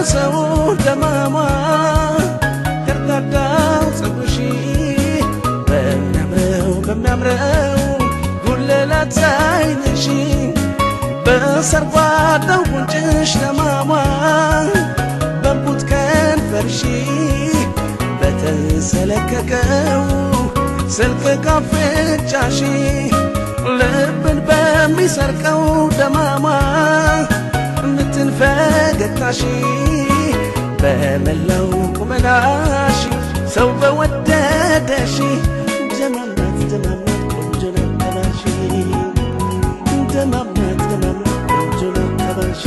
ለሰለሰው ደማማ ከርዳዳው ፀጉርሽ በሚያምረው በሚያምረው ጉልላት ዓይንሽ በሰርጓዳው ጉንጭሽ ደማማ በቡት ከንፈርሽ በተሰለከከው ስልክ ካፍንጫሽ ልብን በሚሰርቀው ደማማ ምትን ፈገግታሽ በመላው ቁመናሽ ሰው በወደደሽ ደማማት ደማማት ቆንጆ ነው ተባልሽ ደማማት ደማማት ቆንጆ ነው ተባልሽ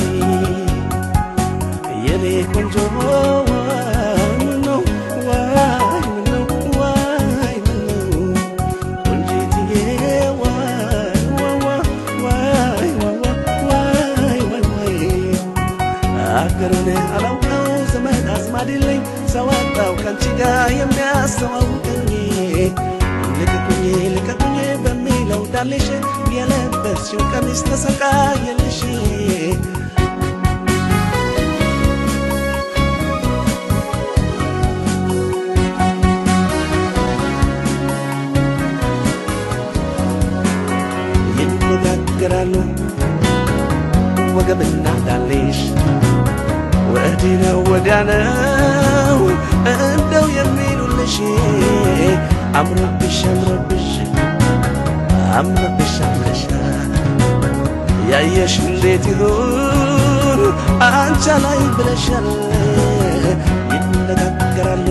የኔ ቆንጆ ዋይ ምነው ዋይ ምነው ዋይ ምነው ቆንጂትዬ ዋይ ዋዋ ዋይ ዋዋ ዋይ ዋይ ዋይ አገሩን አላውቀው ዘመድ አዝማድ የለኝ ሰው አጣው ከአንቺ ጋር የሚያስተዋውቀኝ ልቀቁኝ ልቀቁኝ በሚለው ዳሌሽ የለበስሽው ቀሚስ ተሰቃየልሽ ይነጋገራሉ ወገብና ዳሌሽ ወዲህ ነው ወዲያ ነው እንደው የሚሉልሽ አምሮብሽ አምሮብሽ አምሮብሽ አምረሻል ያየሽ እንዴት ይሁን አንቻ ላይ ብለሻል ይነጋገራሉ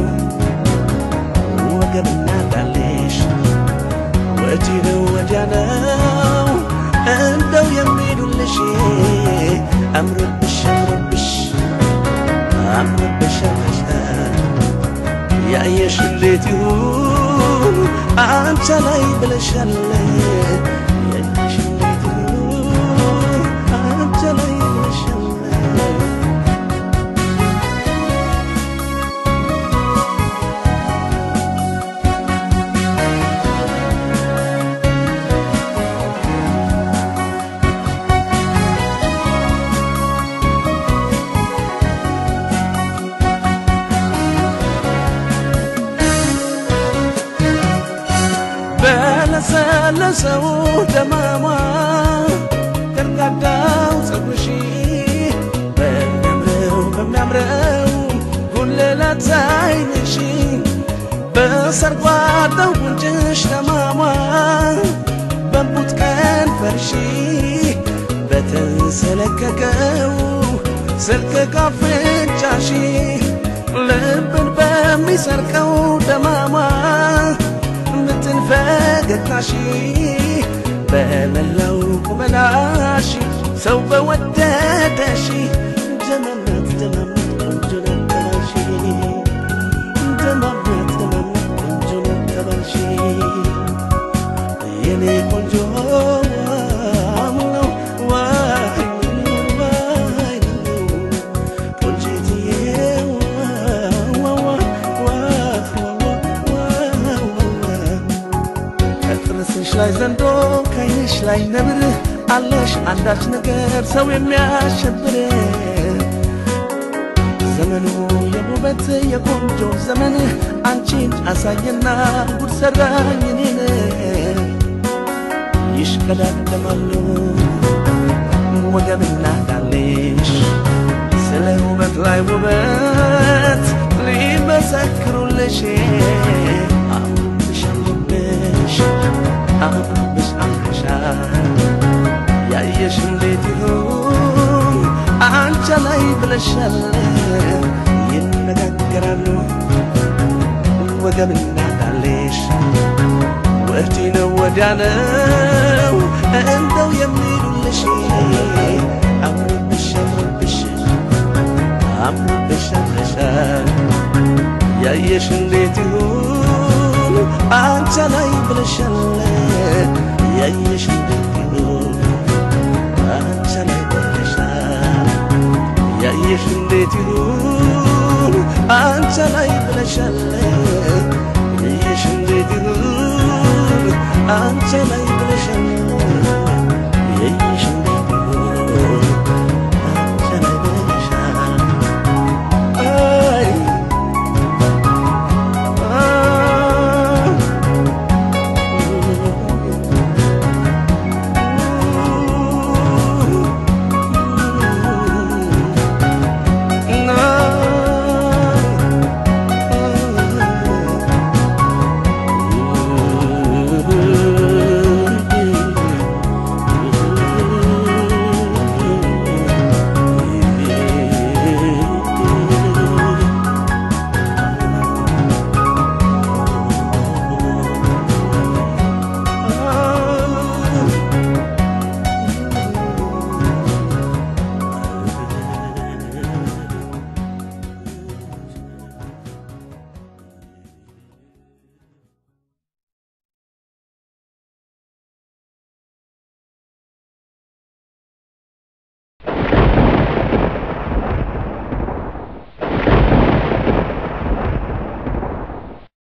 ወገብና ዳሌሽ ወዲህ ነው ወዲያ ነው እንደው የሚሉልሽ አምሮብሽ አምሮብሽ አምሮብሽ አምረሻል ያየሽ እንዴት ይሁን አንቻ ላይ ብለሻል ያየሽ እንዴት ይሁን አንቻ ላይ ብለሻል በለሰለሰው ደማማ ከርዳዳው ፀጉርሽ በሚያምረው በሚያምረው ጉልላት ዓይንሽ በሰርጓዳው ጉንጭሽ ደማማ በቡት ከንፈርሽ በተሰለከከው ስልክ ካፍንጫሽ ልብን በሚሰርቀው ደማማ ምትን ፈገግታሽ በመላው ቁመናሽ ሰው በወደደሽ ደማማት ደማማት ቆንጆ ነው ተባልሽ ደማማት ደማማት ቆንጆ ነው ተባልሽ የኔ ቆንጆ ምነው ዋይ ምነው ዋይ ምነው ቆንጂትዬ ዋዋ ዋዋ ዋዋ ከጥርስሽ ላይ ዘንዶ ከዓይንሽ ላይ ነብር አለሽ አንዳች ነገር ሰው የሚያሸብር ዘመኑ የውበት የቆንጆ ዘመን አንቺን አሳየና ጉድ ሰራኝ እኔን ይሽቀዳደማሉ ወገብና ዳሌሽ ስለ ውበት ላይ ውበት ሊመሰክሩልሽ አምሮብሽ አምሮብሽ አምሮብሽ አምሮሻል ያየሽ እንዴት ይሁን አንቻ ላይ ብለሻል ይነጋገራሉ ወገብና ዳሌሽ ወዲህ ነው ወዲያ ነው እንደው የሚሉልሽ አምሮብሽ አምሮብሽ አምሮብሽ አምረሻል ያየሽ እንዴት ይሁን አንቻ ላይ ብለሻል ያየሽ እንዴት ይሁን አንቻ ላይ ብለሻል ያየሽ እንዴት ይሁን አንቻ ላይ ብለሻል ያየሽ እንዴት ይሁን አንቻ ላይ